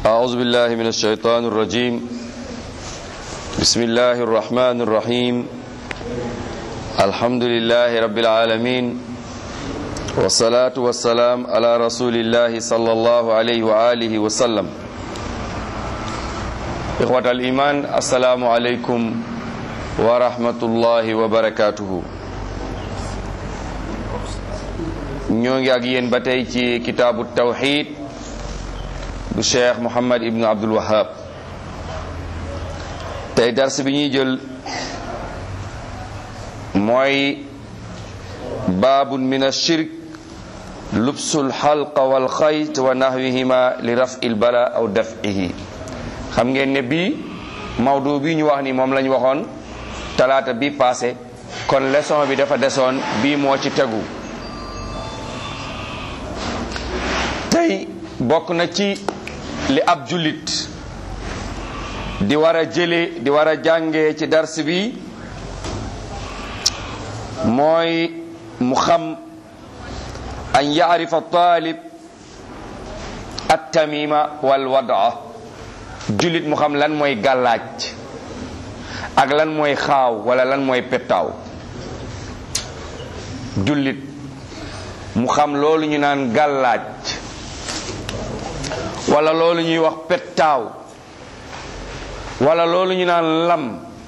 أعوذ بالله من الشيطان الرجيم بسم الله الرحمن الرحيم الحمد لله رب العالمين والصلاة والسلام على رسول الله صلى الله عليه وآله وسلم إخوة الإيمان السلام عليكم ورحمة الله وبركاته ñoo ngi ak yéen ba tey ci kitaabu tawxid bu cheikh muhammad ibnu abdul wahab tey dars bi ñuy jël mooy baabun min ashirk lubsul xalqa wal xayt wa nahwihima li rafi l bala aw dafihi xam ngeen ne bii mawdu bi ñu wax ni moom lañ waxoon talaata bi passé kon leçon bi dafa desoon bii moo ci tegu tey bokk na ci li ab jullit di war a jële di war a jàngee ci dars bi mooy mu xam an yaarifa taalib attamima wal wadaa jullit mu xam lan mooy gàllaaj ak lan mooy xaaw wala lan mooy pettaaw jullit mu xam loolu ñu naan gàllaaj wala loolu ñuy wax pettaaw wala loolu ñu naan lam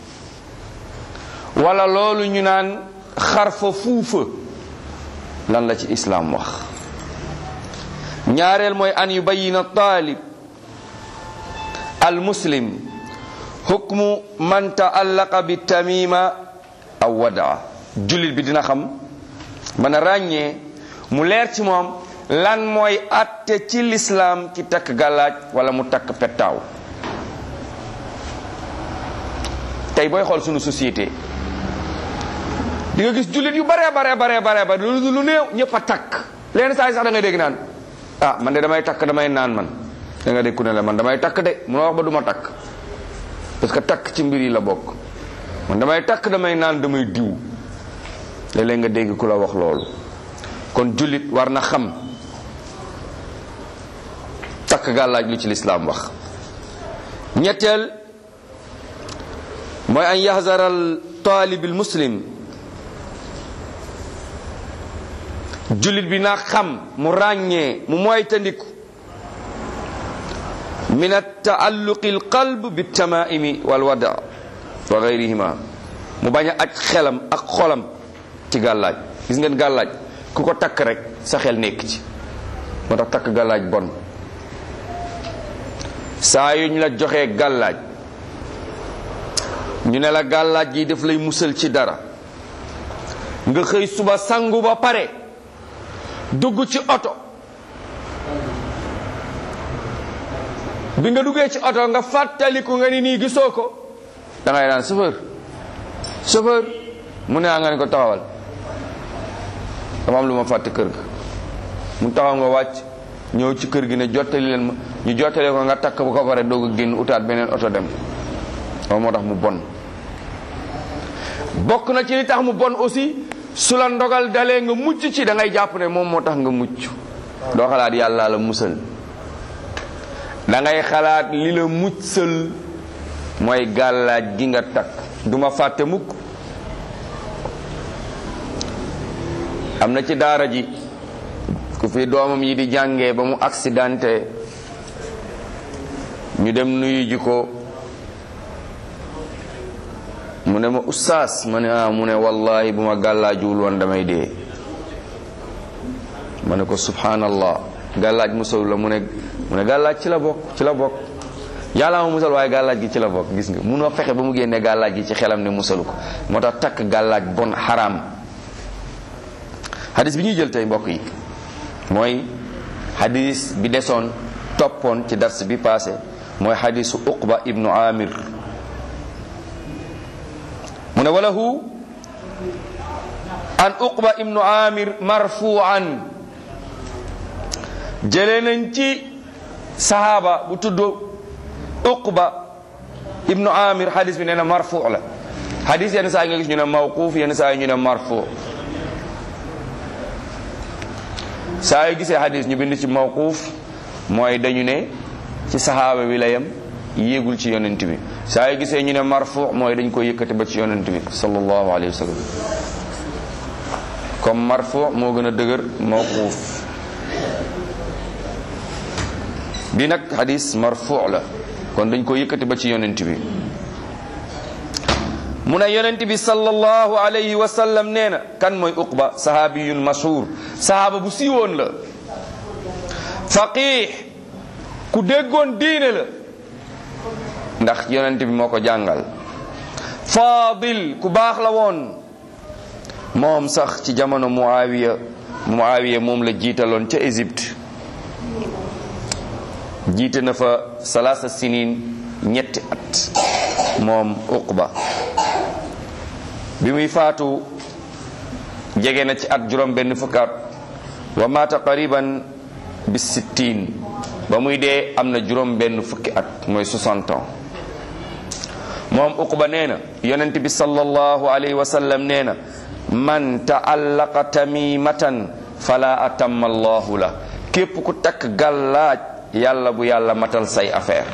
wala loolu ñu naan xarfa fuufa lan la ci islaam wax ñaareel mooy an yubayina taalib al muslim hukmu man taallaqa bi tamima aw wadaa jullit bi dina xam mën a ràññee mu leer ci moom lan mooy atte ci lislaam ci takk gàllaaj wala mu takk pettaaw tey booy xool sunu société di nga gis jullit yu bare bare bare bare ba lu lu néew ñëpp a takk leen saa yi sax da ngay dégg naan ah man de damay takk damay naan man da nga dégg ku ne la man damay takk de munoo wax ba duma takk parce que takk ci mbir yi la bokk man damay takk damay naan damay diw léeg-léeg nga dégg ku la wax loolu kon jullit war na xam takk gàllaaj lu ci lislaam wax ñetteel mooy an yaxzara al taalib al muslim jullit bi na xam mu ràññee mu moytandiku min taalluqi al qalb bi tamaimi wal wada wa gayrihima mu bañ a aj xelam ak xolam ci gàllaaj gis ngeen gàllaaj ku ko takk rek sa xel nekk ci moo tax takk gàllaaj bon saa yuñ la joxee gàllaaj ñu ne la gàllaaj gi daf lay musal ci dara nga xëy suba sangu ba pare dugg ci oto bi nga duggee ci oto nga fàttaliku nga ni nii gisoo ko da ngay naan chauffeur chauffeur mu ne nga ne ko taxawal dama am lu ma fàtte kër ga mu taxaw nga wàcc ñëw ci kër gi ne jottali leen ma ñu jottale ko nga takk bu ko pare doog a génn utaat beneen oto dem loolu moo tax mu bon bokk na ci li tax mu bon aussi su la ndogal dalee nga mucc ci da ngay jàpp ne moom moo tax nga mucc doo xalaat yàlla la musal da ngay xalaat li la muccal mooy gàllaaj gi nga takk duma fàtte mukk am na ci daara ji ku fi doomam yi di jàngee ba mu accidenté ñu dem nuyu ji ko mu ne ma ustaas ma ne ah mu ne wallahi bu ma gàllaajuwul woon damay dee ma ne ko subhanallah gàllaaj musal la mu ne mu ne gàllaaj ci la bokk ci la bokk yàlla ma musal waaye gàllaaj gi ci la bokk gis nga munoo fexe ba mu génnee gàllaaj gi ci xelam ne musalu ko moo tax takk gàllaaj bon xaraam hadis bi ñuy jël tey mbokk yi mooy hadis bi desoon toppoon ci dars bi passé mooy hadisu uqba ibnu amir mu ne walahu an uqba ibnu amir marfuan jëlee nañ ci sahaaba bu tudd uqba ibnu amir hadis bi nee na marfu la hadis yenn saa yi nga gis ñu ne mawquf yenn saa yi ñu ne marfu saa yu gisee hadis ñu bind ci mawquuf mooy dañu ne ci sahaaba bi la yem yéegul ci yonent bi saa yu gisee ñu ne marfu mooy dañ ko yëkkati ba ci yonent bi sallallahu alayhi wa sallam comme marfu moo gën a dëgër mawquuf bi nag hadis marfu la kon dañ ko yëkkati ba ci yonent bi mu ne yonent bi sallallahu alayhi wa sallam nee na kan mooy uqba sahaabiyun mashhur sahaaba bu siiwoon la faqih ku déggoon diine la ndax yonent bi moo ko jàngal faadil ku baax la woon moom sax ci jamono muawiya muawiya moom la jiitaloon ca Égypte jiite na fa salaasa sinin ñetti at moom uqba bi muy faatu jege na ci at juróom benn fukki at wa maata qariban bi sittin ba muy dee am na juróom benn fukki at mooy 60 ans moom uqba nee na yonent bi sallallahu alayhi wa sallam nee na man taallaqa tamimatan fala atamma allahu la képp ku takk gàllaaj yàlla bu yàlla matal say affaire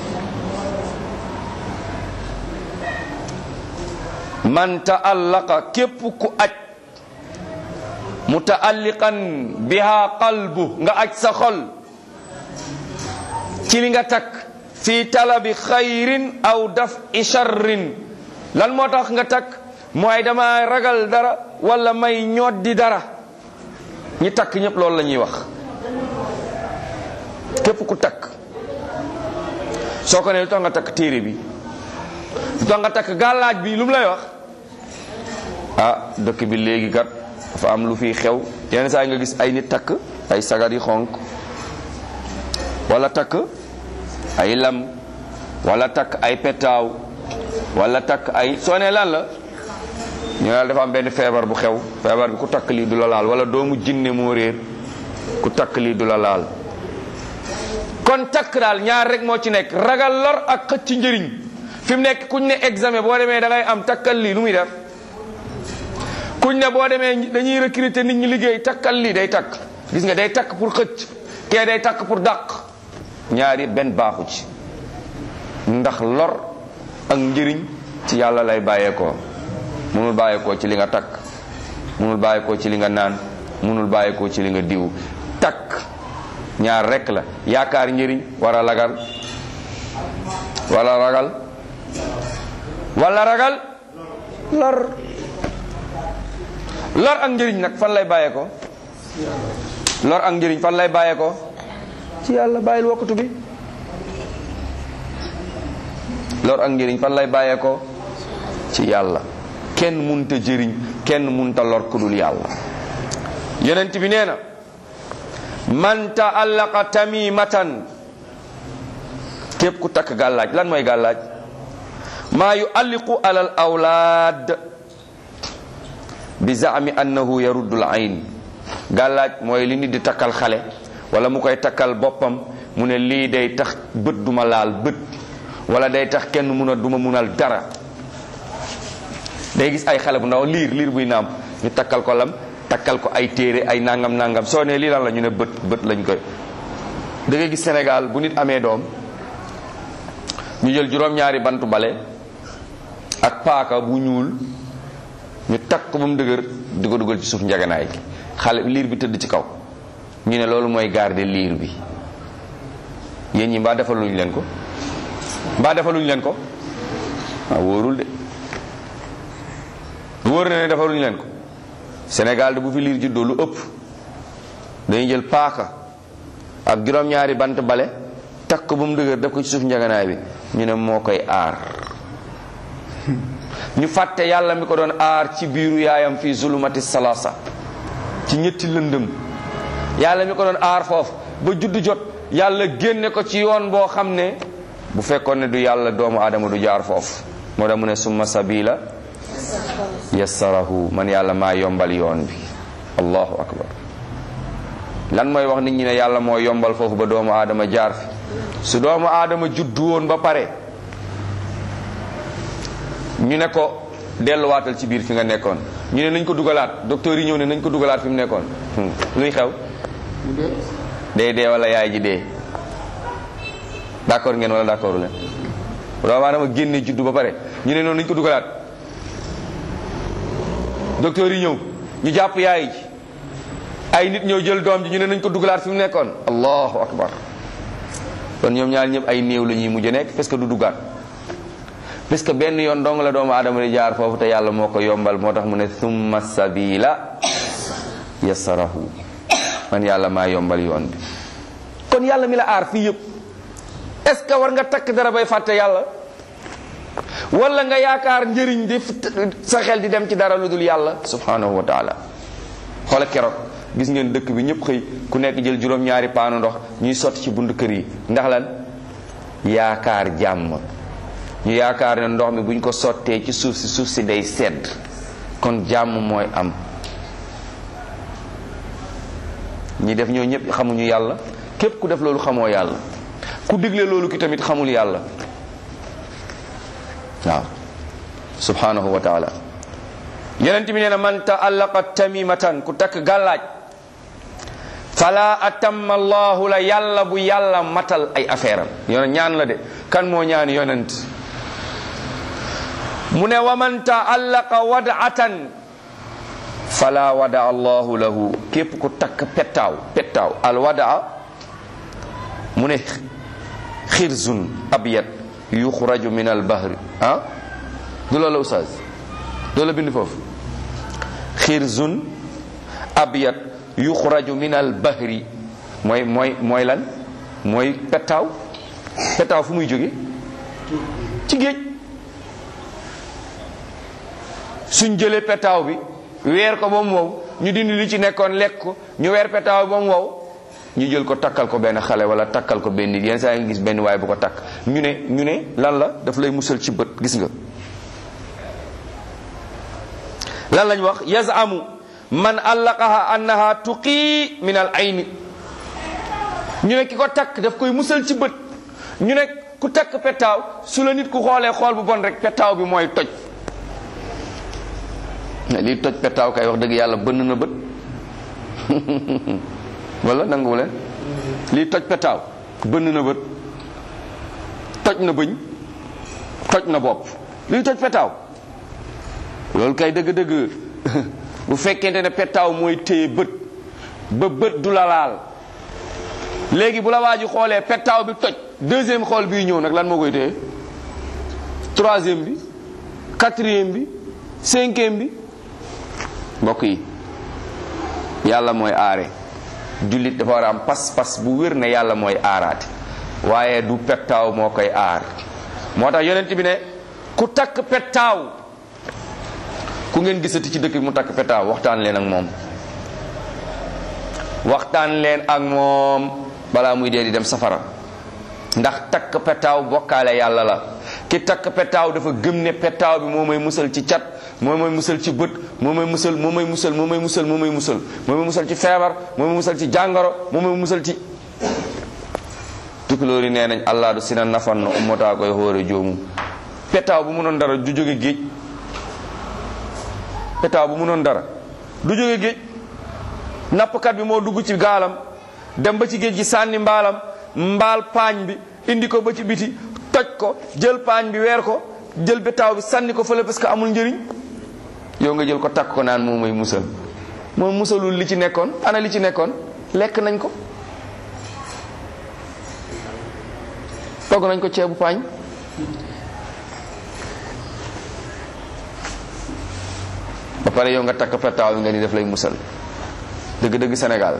man taallaqa képp ku aj mutaalliqan biha qalbu nga aj sa xol ci li nga takk fi talabi xayrin aw daf i charrin lan moo tax nga takk mooy dama ragal dara wala may ñoddi dara ñi takk ñëpp loolu la ñuy wax képp ku takk soo ko ne lu tax nga takk téere bi lu tax nga takk gàllaaj bi lu mu lay wax ah dëkk bi léegi kat dafa am lu fiy xew yenn saa yi nga gis ay nit takk ay sagar yi xonk wala takk ay lam wala takk ay petaaw wala takk ay soo ne lan la ñu ne dafa am benn feebar bu xew feebar bi ku takk lii du la laal wala doomu jinne moo réer ku takk lii du la laal kon takk daal ñaar rek moo ci nekk ragal lor ak xëcc njëriñ fi mu nekk kuñ ne examen boo demee da ngay am takkal lii lu muy def kuñ ne boo demee dañuy recruter nit ñi liggéey takkal lii day takk gis nga day takk pour xëcc kee day takk pour dàq ñaari benn baaxu ci ndax lor ak njëriñ ci yàlla lay bàyyeekoo munul bàyyeekoo ci li nga takk munul bàyyeekoo ci li nga naan munul bàyyeekoo ci li nga diw takk ñaar rekk la yaakaar njëriñ wala ragal wala ragal wala ragal lor lor ak njëriñ nag fan lay bàyyeekoo lor ak njëriñ fan lay bàyyeekoo ci yàlla bàyyil wokkatu bi lor ak njëriñ fan lay bàyyeekoo ci yàlla kenn munta jëriñ kenn munta lor ku dul yàlla yonent bi nee na man taallaqa tamimatan képp ku takk gàllaaj lan mooy gàllaaj maa yualliqu ala al awlaad bi zaami annahu yaruddu al ayn gàllaaj mooy li nit di takkal xale wala mu koy takkal boppam mu ne lii day tax bët duma laal bët wala day tax kenn mun a duma munal dara day gis ay xale bu ndaw liir liir buy naam ñu takkal ko lam takkal ko ay téere ay nangam nangam soo ne lii lan la ñu ne bët bët lañ koy da ngay gis Sénégal bu nit amee doom ñu jël juróom-ñaari bantu bale ak paaka bu ñuul ñu takk ko ba mu dëgër di ko dugal ci suuf njaganaay gi xale liir bi tëdd ci kaw ñu ne loolu mooy garder liir bi yéen ñi mbaa defaluñ leen ko mbaa defaluñ leen ko ah wóorul de wóor na ne defaluñ leen ko Sénégal de bu fi liir juddoo lu ëpp dañuy jël paaka ak juróom-ñaari bant bale takk ko ba mu dëgër def ko ci suuf njaganaay bi ñu ne moo koy aar ñu fàtte yàlla mi ko doon aar ci biiru yaayam fii zulumati salasa ci ñetti lëndëm yàlla mi ko doon aar foofu ba judd jot yàlla génne ko ci yoon boo xam ne bu fekkoon ne du yàlla doomu aadama du jaar foofu moo tax mu ne summa sabila yassarahu man yàlla maa yombal yoon bi allahu akbar lan mooy wax nit ñi ne yàlla moo yombal foofu ba doomu aadama jaar fi su doomu aadama juddu woon ba pare ñu ne ko delluwaatal ci biir fi nga nekkoon ñu ne nañ ko dugalaat docteur yi ñëw ne nañ ko dugalaat fi mu nekkoon luy xew day dee wala yaay ji dee d'accord ngeen wala d'accord leen doomu aadama génne juddu ba pare ñu ne noonu nañ ko dugalaat docteur yi ñëw ñu jàpp yaay ji ay nit ñëw jël doom ji ñu ne nañ ko dugalaat fi mu nekkoon allahu akbar kon ñoom ñaar ñëpp ay néew la ñuy mujj nekk parce que du duggaat parce que benn yoon dong la doomu aadama di jaar foofu te yàlla moo ko yombal moo tax mu ne summa sabila yassarahu man yàlla maa yombal yoon bi kon yàlla mi la aar fii yëpp est-ce que war nga takk dara bay fàtte yàlla wala nga yaakaar njëriñ di sa xel di dem ci dara lu dul yàlla subhanahu wa taala xoola keroog gis ngeen dëkk bi ñëpp xëy ku nekk jël juróom-ñaari paanu ndox ñuy sotti ci buntu kër yi ndax lan yaakaar jàmm ñu yaakaar ne ndox mi buñ ko sottee ci suuf si suuf si day sedd kon jàmm mooy am ñi def ñoo ñëpp xamuñu yàlla képp ku def loolu xamoo yàlla ku digle loolu ki tamit xamul yàlla waaw subhanahu wa taala yonent bi nee na man taallaqa tamimatan ku takk gàllaaj fala atamma allahu la yàlla bu yàlla matal ay affaire am yon ñaan la de kan moo ñaan yonent mu ne wa man taallaqa wadatan fala wada allahu lahu képp ku takk pettaaw pettaaw al wadaa mu ne xirzun abyad yuxraju min al bahri ah du loola ustaaz doo la bind foofu xirzun abyad yuxraju min al bahri mooy mooy mooy lan mooy pettaaw pettaaw fu muy jóge ci géej suñ jëlee pettaaw bi weer ko ba mu wow ñu dindi li ci nekkoon lekk ko ñu weer pettaaw bi ba mu wow ñu jël ko takkal ko benn xale wala takkal ko benn nit yenn saa yi nga gis benn waay bu ko takk ñu ne ñu ne lan la daf lay musal ci bët gis nga lan lañ wax yazamu man allaqaha annaha tuqi min al ayni ñu ne ki ko takk daf koy musal ci bët ñu ne ku takk pettaaw su la nit ku xoolee xool bu bon rek pettaaw bi mooy toj lii toj pettaaw kay wax dëgg yàlla bënn na bët wala nanguwu leen lii toj pettaaw bënn na bët toj na bëñ toj na bopp lii toj pettaaw loolu kay dëgg-dëgg bu fekkente ne pettaaw mooy téye bët ba bët du la laal léegi bu la waa ji xoolee pettaaw bi toj deuxième xool bii ñëw nag lan moo koy téye troisième bi quatrième bi cinquième bi mbokk yi yàlla mooy aare jullit dafa war a am pas-pas bu wér ne yàlla mooy aaraate waaye du pettaaw moo koy aar moo tax yonent bi ne ku takk pettaaw ku ngeen gisati ci dëkk bi mu takk pettaaw waxtaan leen ak moom waxtaan leen ak moom balaa muy dee di dem safara ndax takk pettaaw bokkaale yàlla la ki takk pettaaw dafa gëm ne pettaaw bi moo may musal ci cat moo may musal ci bët moo may musal moo may musal moo may musal moo may musal moo may musal ci feebar moo may musal ci jàngoro moo may musal ci tukulóor yi nee nañ allah du sina nafan na ummataa koy xóore joomu pettaaw bu munoon dara du jóge géej pettaaw bu munoon dara du jóge géej nappkat bi moo dugg ci gaalam dem ba ci géej gi sànni mbaalam mbaal paañ bi indi ko ba ci biti toj ko jël paañ bi weer ko jël betaaw bi sànni ko fële parce que amul njëriñ yow nga jël ko takk ko naan moom mooy musal moom musalul li ci nekkoon ana li ci nekkoon lekk nañ ko togg nañ ko ceebu paañ ba pare yow nga takk petaaw bi nga ni def lay musal dëgg-dëgg Sénégal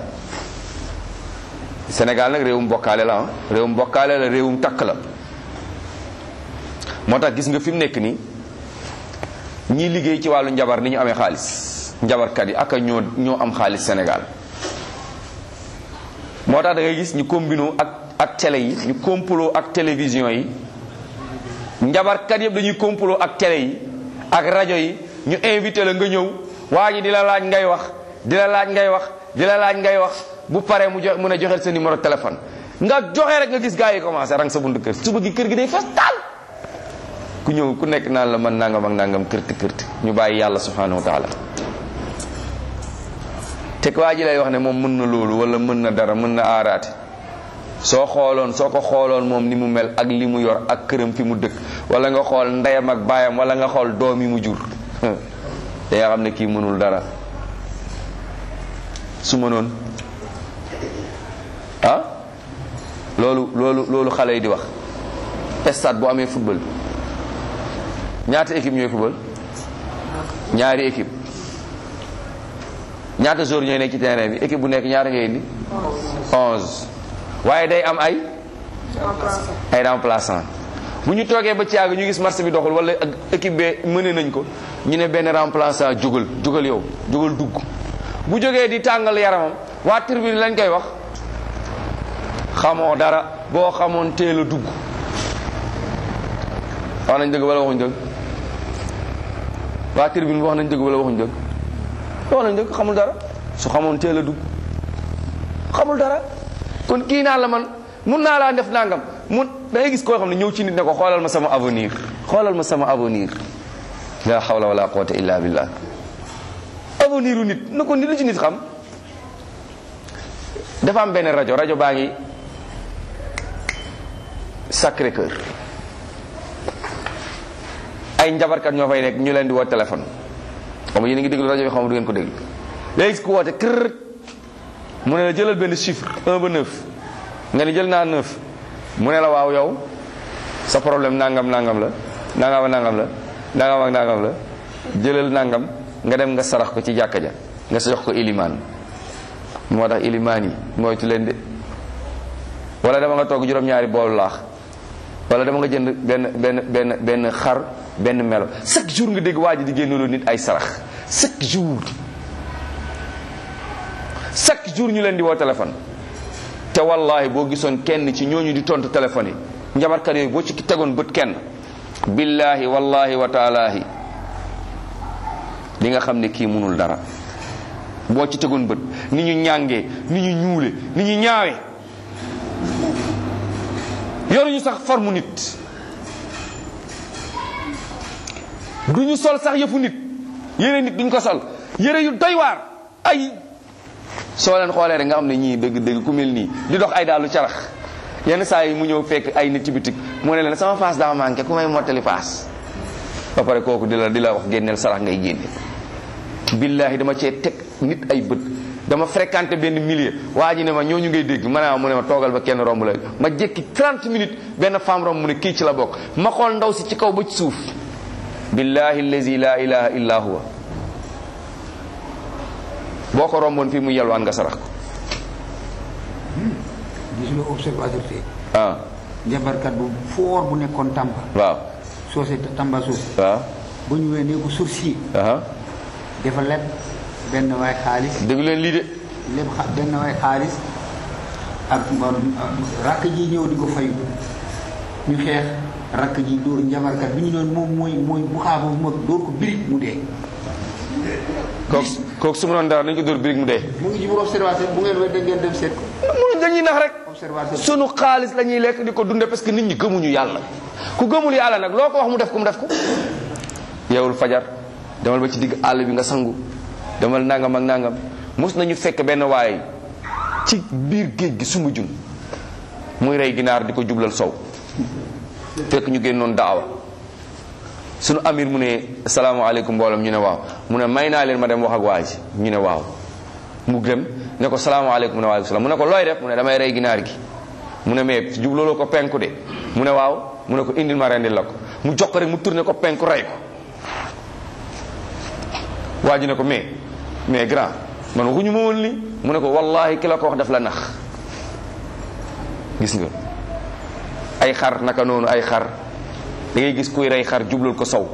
Sénégal nag réewum bokkaale la ah réewum bokkaale la réewum takk la moo tax gis nga fi mu nekk nii ñii liggéey ci wàllu njabar ni ñu amee xaalis njabarkat yi ak a ñoo ñoo am xaalis Sénégal moo tax da ngay gis ñu combinoo ak ak télé yi ñu complot ak télévision yi njabarkat yëpp dañuy complot ak télé yi ak rajo yi ñu invité la nga ñëw waa ji di la laaj ngay wax di la laaj ngay wax di la laaj ngay wax bu paree mu jox mun a joxeel sa numéro téléphone nga joxe rek nga gis gars yi commencé rang sa buntu kër suba gi kër gi day fes taal ku ñëw ku nekk naan la man nangam ak nangam kërti kërti ñu bàyyi yàlla subhanahu wa taala te waa ji lay wax ne moom mën na loolu wala mën na dara mën na aaraate soo xooloon soo ko xooloon moom ni mu mel ak li mu yor ak këram fi mu dëkk wala nga xool ndeyam ak baayam wala nga xool doom yi mu jur da nga xam ne kii mënul dara su mënoon ah loolu loolu loolu xale yi di wax stade bu amee football ñaata équipe ñooy football ñaari équipe ñaata joueurs ñooy nekk ci terrain bi équipe bu nekk ñaata ngay indi onze waaye day am ay ay remplaçant bu ñu toogee ba caag ñu gis marché bi doxul wala ak équipe bee mëne nañ ko ñu ne benn remplaçant jógal jógal yow jógal dugg bu jógee di tàngal yaramam waa tribune lañ koy wax xamoo dara boo xamoon teel a dugg wax nañ dëgg wala waxuñ dëgg waa tribune bi wax nañ dëgg wala waxuñ dëgg wax nañ dëgg xamul dara su xamoon teel a dugg xamul dara kon kii naa la man mun naa laa def nangam mun da ngay gis koo xam ne ñëw ci nit ne ko xoolal ma sama avenir xoolal ma sama avenir la hawla wala quwwata illa billah avenir u nit na ko nit lu ci nit xam dafa am benn rajo rajo baa ngi Sacré Cœur ay njabarkat ñoo fay nekk ñu leen di woo téléphone xam nga yéen a ngi déglu rajo bi xam nga du ngeen ko déglu léegi ku woote kër mu ne la jëlal benn chiffre 1 ba 9 nga ni jël naa 9 mu ne la waaw yow sa problème nangam nangam la nangam ak nangam la nangam ak nangam la jëlal nangam nga dem nga sarax ko ci jàkka ja nga sa jox ko ilimaan moo tax ilimaan yi moytu leen de wala dama nga togg juróom-ñaari boolu laax wala dama nga jënd benn benn benn benn xar benn melo chaque jour nga dégg waa ji di génnaloo nit ay sarax chaque jour chaque jour ñu leen di woo téléphone te wallahi boo gisoon kenn ci ñooñu di tontu téléphone yi njabarkat yooyu boo ci tegoon bët kenn billahi wallahi wa taalaahi li nga xam ne kii munul dara boo ci tegoon bët ni ñu ñàngee ni ñu ñuule ni ñu ñaawe yoruñu sax forme nit duñu sol sax yëfu nit yére nit duñ ko sol yére yu doy waar ay soo leen xoolee rek nga xam ne ñii dëgg dëgg ku mel nii di dox ay daalu carax yenn saa yi mu ñëw fekk ay nit ci bitik mu ne leen sama paas daa manqué ku may mottali paas ba pare kooku di la di la wax génneel sarax ngay génne billahi dama cee teg nit ay bët dama fréquenté benn milieu waa ji ne ma ñooñu ngay dégg ma ne mu ne ma toogal ba kenn romb la ma jékki 30 minutes benn femme romb mu ne kii ci la bokk ma xool ndaw si ci kaw ba ci suuf billahi allazi la ilaha illa huwa boo ko romboon fii mu yelwaan nga sarax ko gis nga observateur tey ah jabarkat bu foor bu nekkoon Tamba waaw soose Tamba soose waaw ba ñu wee nee ko sorcier aha dafa leb benn waay xaalis déglu leen lii de leb xa benn waay xaalis ak rakk ji ñëw di ko fayu ñu xeex rakk ji dóor njabarkat bi ñu doon moom mooy mooy bu xaa boobu mag dóor ko birig mu dee kooku kooku su ma doon dara nañ ko dóor birig mu dee mu ngi ci biir observateur bu ngeen wee da ngeen dem seet ko mënuñ dañuy nax rek observateur sunu xaalis la ñuy lekk di ko dunde parce que nit ñi gëmuñu yàlla ku gëmul yàlla nag loo ko wax mu def ko mu def ko yeewul fajar demal ba ci digg àll bi nga sangu demal nangam ak nangam mos nañu fekk benn waay ci biir géej gi sumbu jun muy rey ginaar di ko jublal sow fekk ñu génnoon daawa sunu amir mu ne salaamaaleykum mbooloom ñu ne waaw mu ne may naa leen ma dem wax ak waa ji ñu ne waaw mu dem ne ko salaamaaleykum mu ne waaleykum salaam mu ne ko looy def mu ne damay rey ginaar gi mu ne mais jublooloo ko penku de mu ne waaw mu ne ko indil ma rendil la ko mu jox ko rek mu tourné ko penku rey ko waa ji ne ko mais mais grand man waxuñu ma woon li mu ne ko wallahi ki la ko wax daf la nax gis nga ay xar naka noonu ay xar da ngay gis kuy rey xar jublal ko sow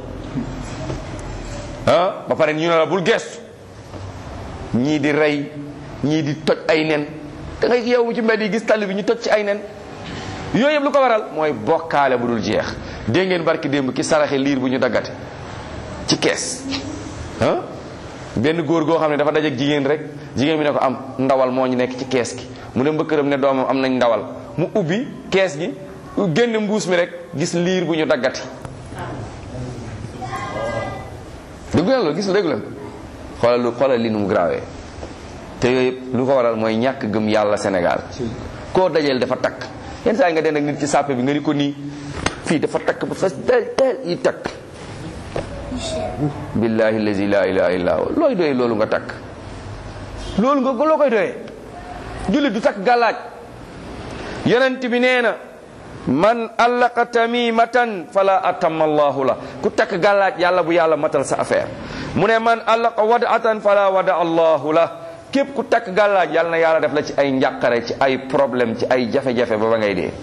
ah ba pare ñu ne la bul gestu ñii di rey ñii di toj ay nen da ngay yow ci mbedd yi gis tali bi ñu toj ci ay nen yooyu yëpp lu ko waral mooy bokkaale bu dul jeex dégg ngeen barki démb ki saraxe liir bu ñu daggate ci kees ah benn góor goo xam ne dafa dajeek jigéen rek jigéen bi ne ko am ndawal moo ñu nekk ci kees gi mu dem ba këram ne doomam am nañ ndawal mu ubbi kees gi génn mbuus mi rek gis liir bu ñu daggati déggu leen loolu gis déggu leen xoolal lu xoolal li nu mu grawee te yooyu yëpp lu ko waral mooy ñàkk gëm yàlla Sénégal koo dajeel dafa takk yenn saa yi nga den ak nit ci sàppe bi nga ni ko nii fii dafa takk ba fas del del yi takk billahi allazi la ilaha illa huwa looy doyee loolu nga takk loolu nga loo koy doyee jullit du takk gàllaaj yonent bi nee na man allaqa tamimatan fala atamma allahu la ku takk gàllaaj yàlla bu yàlla matal sa affaire mu ne man allaqa wadatan fala wada allahu la képp ku takk gàllaaj yàlla na yàlla def la ci ay njàqare ci ay problème ci ay jafe-jafe ba ba ngay dee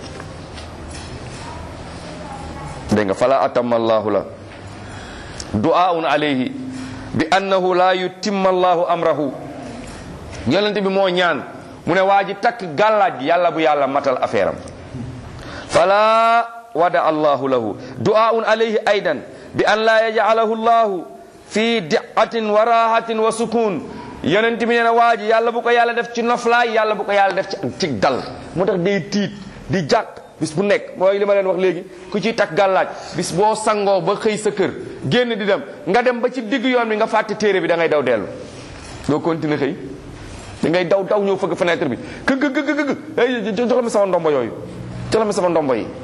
dégg nga fala atamma allahu la du'aun alayhi bi annahu la yutimma allahu amrahu yonent bi moo ñaan mu ne waa ji takk gàllaaj gi yàlla bu yàlla matal affaire am fala wada allahu lahu du'aun alayhi aydan bi an la yaj'alahu allahu fi di'atin wa rahatin wa sukun yonent bi nee na waa ji yàlla bu ko yàlla def ci noflaay yàlla bu ko yàlla def ci ak tig dal moo tax day tiit di jàq bis bu nekk mooy li ma leen wax léegi ku ciy takk gàllaaj bis boo sangoo ba xëy sa kër génn di dem nga dem ba ci digg yoon bi nga fàtte téere bi da ngay daw dellu doo continuer xëy da ngay daw daw ñëw fëgg fenêtre bi kë gë gë gë gë jox ma sama ndombo yooyu jox ma sama ndombo yi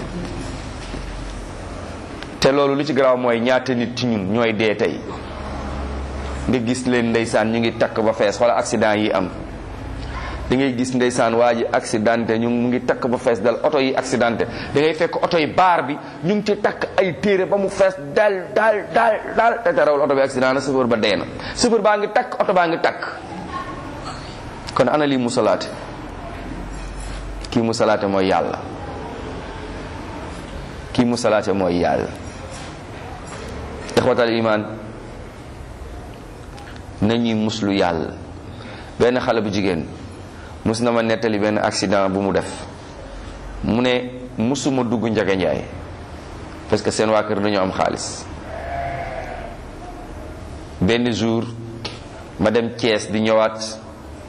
te loolu lu ci garaaw mooy ñaata nit ci ñun ñooy dee tey nga gis leen ndeysaan ñu ngi takk ba fees wala accident yi am da ngay gis ndeysaan waa ji accidenté ñu mu ngi takk ba fees dal oto yi accidenté da ngay fekk oto yi baar bi ñu ngi ci takk ay téere ba mu fees dal dal dal dal te terawul oto bi accident na chauffeur ba dee na chauffeur baa ngi takk oto baa ngi takk kon ana lii musalaate kii musalaate mooy yàlla kii musalaate mooy yàlla ixwatal iman nañuy muslu yàlla benn xale bu jigéen mus na ma nettali benn accident bu mu def mu ne musuma dugg njaga njaay parce que seen waa kër dañoo am xaalis benn jour ma dem Thiès di ñëwaat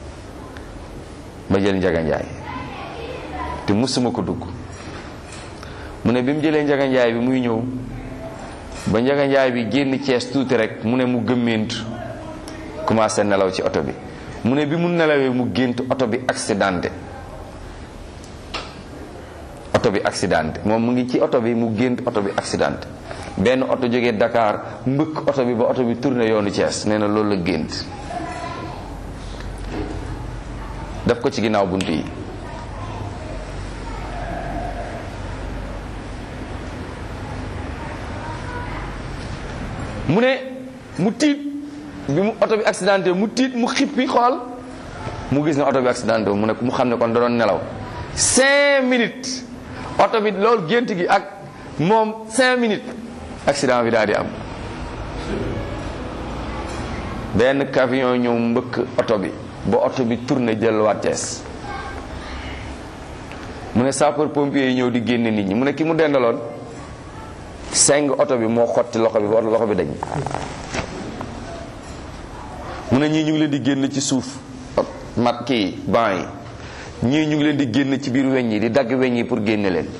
ma jël njaga njaay te musuma ko dugg mu ne bi mu jëlee njaga njaay bi muy ñëw ba njaga njaay bi génn Thiès tuuti rek mu ne mu gëmmeentu commencé nelaw ci oto bi mu ne bi mu nelawee mu gént oto bi accidenté oto bi accidenté moom mu ngi ci oto bi mu gént oto bi accidenté benn oto jógee Dakar mbëkk oto bi ba oto bi tourné yoonu Thiès nee na loolu la gént def ko ci ginnaaw bunt yi mu ne mu tiit bi mu oto bi accidenté mu tiit mu xippi xool mu gis ne oto bi accidenté mu ne mu xam ne kon da doon nelaw cinq minutes oto bi loolu gént gi ak moom cinq minutes accident bi daal di am benn camion ñëw mbëkk oto bi ba oto bi tourné jëlwaat Thiès mu ne sapeur pompier yi ñëw di génne nit ñi mu ne ki mu dendaloon seng oto bi moo xotti loxo bi ba loxo bi dañ mu ne ñii ñu ngi leen di génn ci suuf mat kii ban yi ñii ñu ngi leen di génn ci biir weñ yi di dagg weñ yi pour génne leen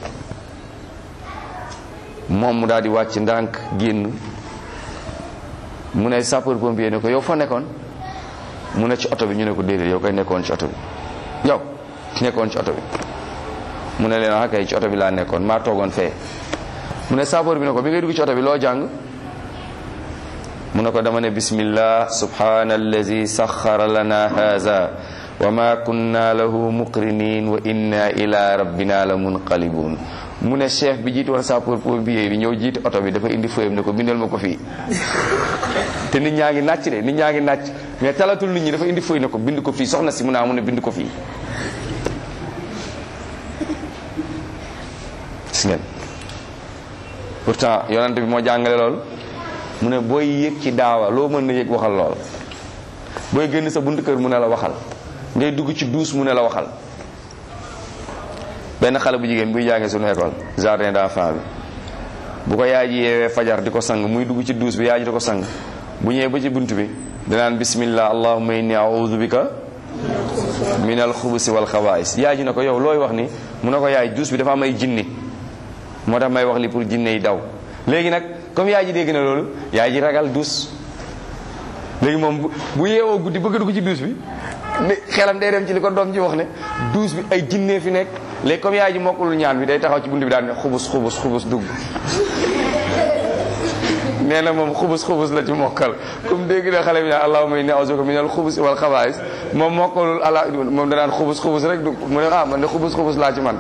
moom mu daal di wàcc ndànk génn mu ne sapeur pompier ne ko yow fa nekkoon mu ne ci oto bi ñu ne ko déedéet yow koy nekkoon ci oto bi yow nekkoon ci oto bi mu ne leen ah kay ci oto bi laa nekkoon maa toogoon fee mu ne sapeur bi ne ko bi ngay dugg ci oto bi loo jàng mu ne ko dama ne bismillah subhana allazi saxara lana haza wa ma kunna lahu muqrinin wa inna ila rabbina la munqalibun mu ne chef bi jiitu woon sapeur pompier bi ñëw jiite oto bi dafa indi fëyam ne ko bindal ma ko fii te nit ñaa ngi nàcc de nit ñaa ngi nàcc mais talatul nit ñi dafa indi fëy ne ko bind ko fii soxna si mu naa mu ne bind ko fii gis ngeen pourtant yonent bi moo jàngale lool mu ne booy yëg ci daawa loo mën na yëg waxal lool booy génn sa buntu kër mu ne la waxal ngay dugg ci douche mu ne la waxal benn xale bu jigéen buy jàngee suñu école jardin d'enfant bi bu ko yaay ji yeewee fajar di ko sang muy dugg ci douche bi yaay ji di ko sang bu ñëwee ba ci bunt bi danaan bismillah allahumma inni a'udhu bika min alxubusi wal xabaais yaay ji ne ko yow looy wax ni mu ne ko yaay douche bi dafa am ay jinni moo tax may wax li pour jinne yi daw léegi nag comme yaay ji dégg na loolu yaay ji ragal douche léegi moom bu yeewoo guddi bëgg dugg ci douche bi ne xelam day dem ci li ko doom ji wax ne douze bi ay jinne fi nekk léegi comme yaay ji mokkulul ñaan bi day taxaw ci bunt bi daan ne xubus xubus xubus dugg nee na moom xubus xubus la ci mokkal comme dégg na xale bi naan allahumma inni a'uzuka minal xubus wal xabaa'is moom mokkalul ala moom danaan xubus xubus rek dugg mu ne ah man de xubus xubus laa ci man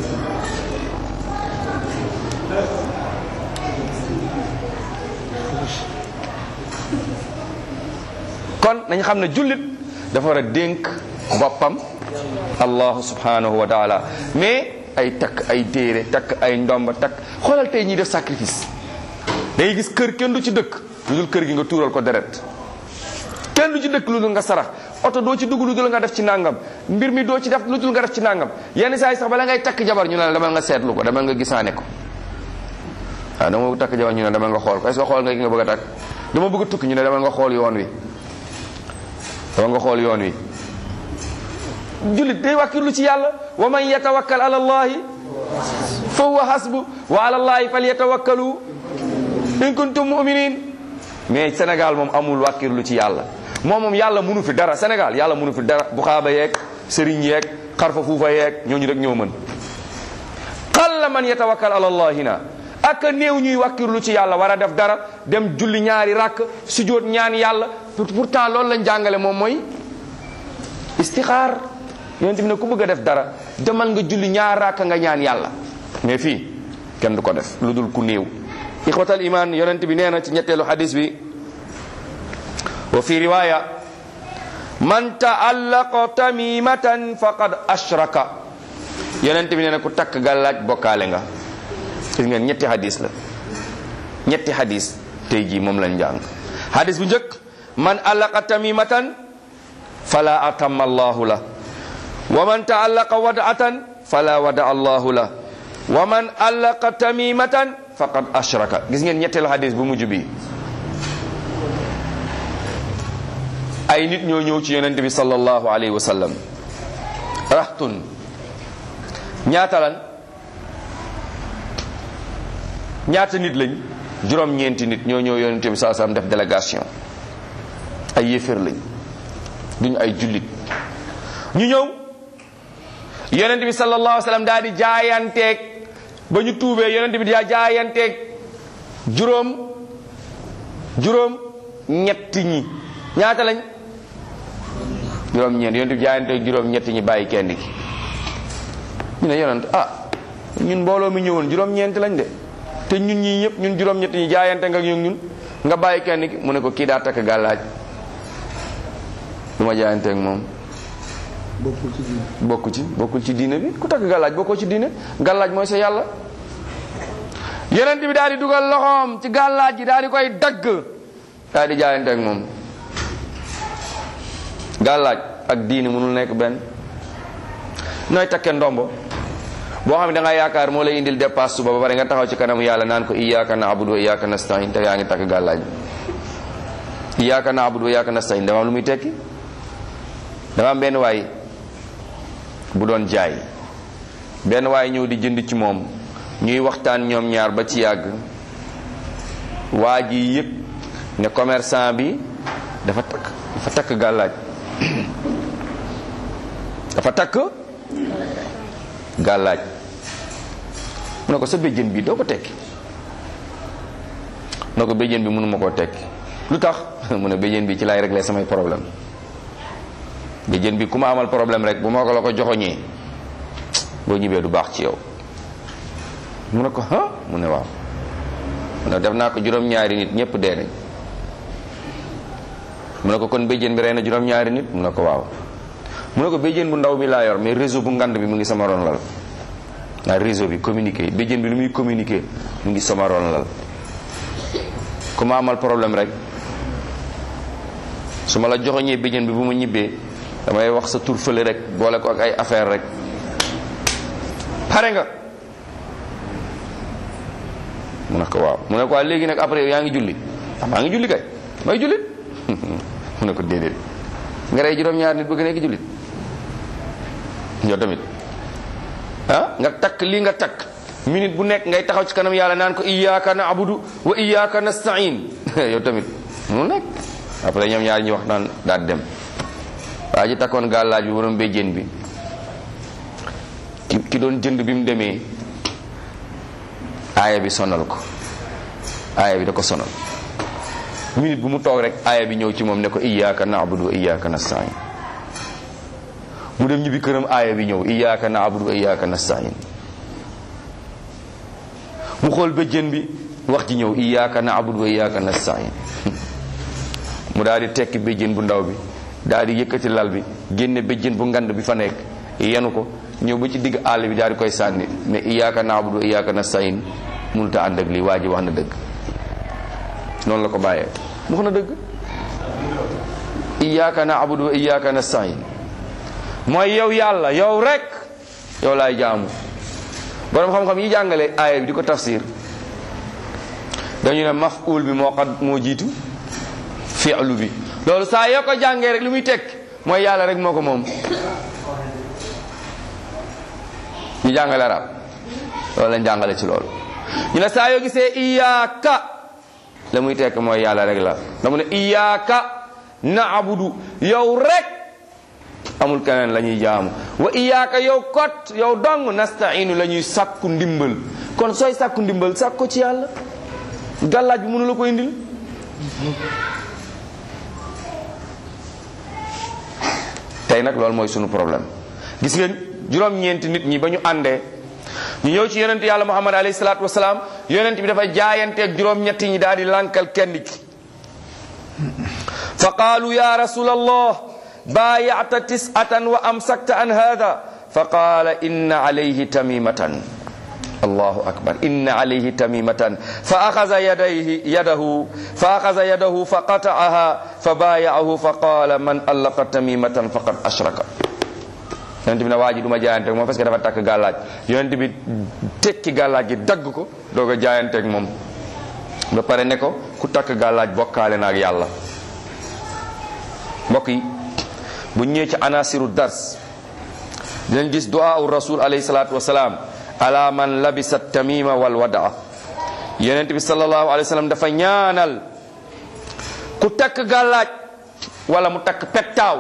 kon nañ xam ne jullit dafa war a dénk boppam allahu subhanahu wa taala mais ay takk ay téere takk ay ndomba takk xoolal tey ñiy def sacrifice day gis kër kenn du ci dëkk lu dul kër gi nga tuural ko deret kenn du ci dëkk lu dul nga sarax oto doo ci dugg lu dul nga def ci nangam mbir mi doo ci def lu dul nga def ci nangam yenn saa yi sax bala ngay takk jabar ñu ne la demal nga seetlu ko demal nga gisaane ko waaw dama bëgg takk jabar ñu ne demal nga xool ko est-ce que xool nga ki nga bëgg a takk dama bëgg a tukki ñu ne demal nga xool yoon wi dama nga xool yoon wi jullit day wàkkirlu ci yàlla wa man yatawakkal ala allahi fa huwa hasbu wa ala allahi falyatawakkalu in kuntum mu'minin mais Sénégal moom amul wàkkirlu ci yàlla moom moom yàlla mënu fi dara Sénégal yàlla mënu fi dara bu xaaba yeeg sëriñ yeeg xarfa fuufa yeeg ñooñu rek ñoo mën qalla man yatawakkal ala allahi na ak néew ñuy wàkkirlu ci yàlla war a def dara dem julli ñaari rakk sujjóot ñaan yàlla pourtant loolu lañ jàngale moom mooy istixaar yonent bi ne ku bëgg a def dara demal nga julli ñaar rakk nga ñaan yàlla mais fii kenn du ko def lu dul ku néew ixwatal iman yonent bi nee na ci ñetteelu xadis bi wa fi riwaya man taallaqa tamimatan faqad ashraka yonent bi nee na ku takk gàllaaj bokkaale nga gis ngeen ñetti hadis la ñetti hadis tey jii moom lañ jàng hadis bu njëkk man allaqa tamimatan fala atamma allahu la wa man taallaqa wadatan fala wada allahu la wa man allaqa tamimatan faqad ashraka gis ngeen ñetteelu hadis bu mujj bi ay nit ñoo ñëw ci yonente bi sallallahu alayhi wa sallam raxtun ñaata lan ñaata nit lañ juróom-ñeenti nit ñoo ñëw yonente bi sallallahu alayhi wa sallam def délégation ay yéeféer lañ duñu ay jullit ñu ñëw yonente bi sallallahu alayhi wa sallam daal di jaayanteeg ba ñu tuubee yonente bi daa jaayanteeg juróom juróom ñetti ñi ñaata lañ juróom ñeent yonent bi jaayante juróom ñetti ñi bàyyi kenn ki ñu ne yonent ah ñun mbooloo mi ñëwoon juróom ñeent lañ de te ñun ñii ñëpp ñun juróom ñetti ñi jaayante nga ak ñun nga bàyyi kenn ki mu ne ko kii daa takk gàllaaj du ma jaayante ak moom bokkul ci diine bokku ci bokkul ci diine bi ku takk gàllaaj bokkoo ci diine gàllaaj mooy sa yàlla yonent bi daal di dugal loxoom ci gàllaaj ji daal di koy dagg daal di jaayante ak moom gàllaaj ak diine mënul nekk benn nooy takke ndombo boo xam ne da nga yaakaar moo lay indil dépasse suba ba pare nga taxaw ci kanamu yàlla naan ko iyyaka na'budu wa iyyaka nasta'in te yaa ngi takk gàllaaj iyyaka na'budu wa iyyaka nasta'in dama am lu muy tekki dama am benn waay bu doon jaay benn waay ñëw di jënd ci moom ñuy waxtaan ñoom ñaar ba ci yàgg waa ji yëg ne commerçant bi dafa takk dafa takk gàllaaj dafa takk gàllaaj mu ne ko sa béjjën bi doo ko tekki mu ne ko béjjën bi mënuma koo tekki lu tax mu ne béjjën bi ci laay régler samay problème béjjën bi ku ma amal problème rek bu ma ko la ko joxoñee boo ñibbee du baax ci yow mu ne ko ah mu ne waaw mu ne def naa ko juróom-ñaari nit ñëpp dee nañ mu ne ko kon béjjén bi rey na juróom-ñaari nit mu ne ko waaw mu ne ko béjjén bu ndaw bi laa yor mais réseau bu ngand bi mu ngi sama ron lal waaw réseau bi communiqué béjjén bi lu muy communiqué mu ngi sama ron lal ku ma amal problème rek su ma la joxoñee béjjén bi bu ma ñibbee damay wax sa tur fële rek boole ko ak ay affaire rek pare nga mu ne ko waaw mu ne ko waaw léegi nag après yaa ngi julli ah maa ngi julli kay may jullit mu ne ko déedéet nga rey juróom-ñaar nit bëgg nekk jullit yow tamit ah nga takk lii nga takk minute bu nekk ngay taxaw ci kanam yàlla naan ko iyyaka na'budu wa iyyaka nasta'in yow tamit mu nekk après ñoom ñaar ñi wax naan daal dem waa ji takkoon gàllaaj bi borom béjjén bi ki ki doon jënd bi mu demee aaya bi sonal ko aaya bi da ko sonal minute bu mu toog rek aaya bi ñëw ci moom ne ko iyyaka na'budu wa iyyaka nasta'in mu dem ñibbi këram aaya bi ñëw iyyaka na'budu wa iyyaka nasta'in mu xool béjjén bi wax ji ñëw iyyaka na'budu wa iyyaka nasta'in mu daal di tekki béjjén bu ndaw bi daal di yëkkati lal bi génne béjjén bu ngand bi fa nekk yenu ko ñëw ba ci digg àll bi daal di koy sànni ne iyyaka na'budu wa iyyaka nasta'in mënut a ànd ak lii waa ji wax na dëgg noonu la ko bàyyee mu wax na dëgg iyyaka na'budu wa iyyaka nasta'in mooy yow yàlla yow rek yow laay jaamu borom xam-xam yi jàngale aaya bi di ko tafsir dañu ne maf'ul bi moo xad moo jiitu fi'lu bi loolu saa yoo ko jàngee rek li muy tekk mooy yàlla rek moo ko moom ñu jàngale arab loolu lañ jàngale ci loolu ñu ne saa yoo gisee iyaaka la muy tekk mooy yàlla rek la dama ne iyaaka na'budu yow rek amul keneen la ñuy jaamu wa iyaaka yow kot yow dong nasta'inu la ñuy sàkku ndimbal kon sooy sàkku ndimbal sàkk ko ci yàlla gàllaaj bi mënu la ko indil tey nag loolu mooy sunu problème gis ngeen juróom-ñeenti nit ñi ba ñu àndee ñu ñëw ci yonent yàlla muhammad alayhi salaatu wasalaam yonent bi dafa jaayanteeg juróom-ñetti ñi daal di lànkal kenn ki fa qaalu ya rasul allah baayata tisatan wa amsakta an hada fa qaala inna alayhi tamimatan allahu akbar inna alayhi tamimatan fa axaza yadayhi yadahu fa axaza yadahu fa qata'aha fa baaya'ahu fa qaala man allaqa tamimatan faqad ashraka yonent bi ne waa ji du ma jaayanteeg moom parce que dafa takk gàllaaj yonent bi tekki gàllaaj gi dagg ko doog a jaayanteeg moom ba pare ne ko ku takk gàllaaj bokkaale na ak yàlla mbokk yi bu ñëwee ci anasiru dars dinañ gis du'a u rasul alayhi salatu wasalaam ala man labisa tamima wal wadaa yonent bi sallallahu alayhi wa sallam dafa ñaanal ku takk gàllaaj wala mu takk pettaaw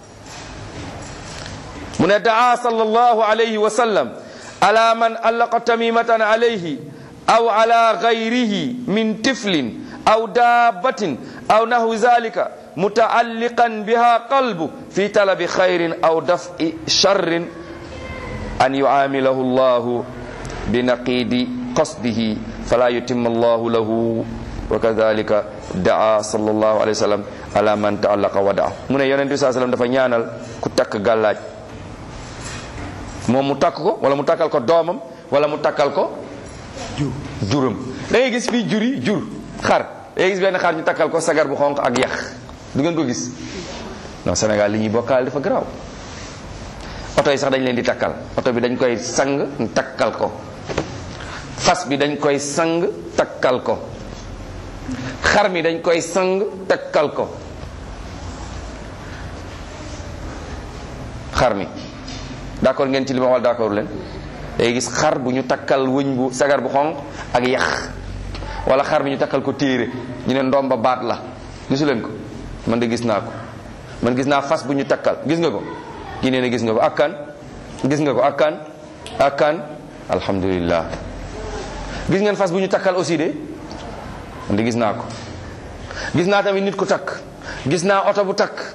mu ne daa sallallahu alayhi wa sallam ala man allaqa tamimatan alayhi aw ala gayrihi min tiflin aw dabbatin aw nahwi zalika mutaalliqan biha qalbu fi talabi khayrin aw daf'i sharrin an yuamilahu llahu binaqidi qasdihi fala yutimma allahu lahu wa kadhalika daa sallallahu alayhi wa sallam ala man taallaqa wa daa mu ne yonent bi saa sallam dafa ñaanal ku takk gàllaaj moom mu takk ko wala mu takkal ko doomam wala mu takkal ko juram da ngay gis fii juri jur xar da ngay gis benn xar ñu takkal ko sagar bu xonq ak yax du ngeen ko gis non Sénégal li ñuy bokkaal dafa garaaw oto yi sax dañ leen di takkal oto bi dañ koy sang takkal ko fas bi dañ koy sang takkal ko xar mi dañ koy sang takkal ko xar mi d'accord ngeen ci li ma wal d'accord leen day gis xar bu ñu takkal wëñ bu sagar bu xonq ak yax wala xar mi ñu takkal ko téere ñu ne ndomba baat la gisu leen ko man de gis naa ko man gis naa fas bu ñu takkal gis nga ko kii nee na gis nga ko akkan gis nga ko akkan akkan alhamdulillah gis ngeen fas bu ñu takkal aussi de man de gis naa ko gis naa tamit nit ku takk gis naa oto bu takk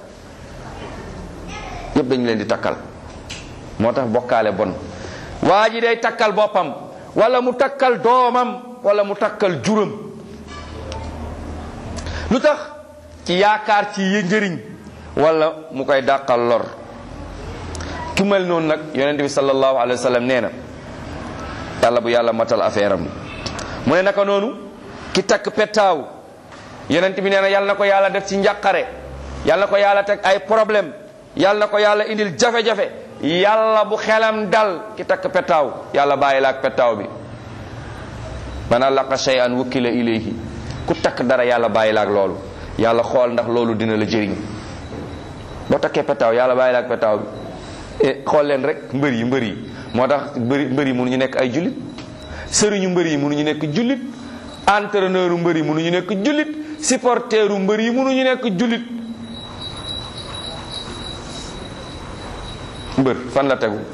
yépp dañu leen di takkal moo tax bokkaale bon waa ji day takkal boppam wala mu takkal doomam wala mu takkal juram lu tax ci yaakaar ci yë njëriñ wala mu koy dàqal lor ku mel noonu nag yonent bi sallallahu alayhi wa sallam nee na yàlla bu yàlla matal affaire am mu ne naka noonu ki takk pettaaw yonent bi nee na yàlla na ko yàlla def ci njàqare yàlla na ko yàlla teg ay problème yàlla na ko yàlla indil jafe-jafe yàlla bu xelam dal ki takk pettaaw yàlla bàyyi la ak pettaaw bi man allaqa shay'an wukkila ilayhi ku takk dara yàlla bàyyi la ak loolu yàlla xool ndax loolu dina la jëriñ boo takkee pettaaw yàlla bàyyi la ak pettaaw bi e xool leen rek mbër yi mbër yi moo tax mbëri mbër yi mënuñu nekk ay jullit sëriñu mbër yi mënuñu nekk jullit entraîneur u mbër yi mënuñu nekk jullit supporteru mbër yi mënuñu nekk jullit mbër fan la tegu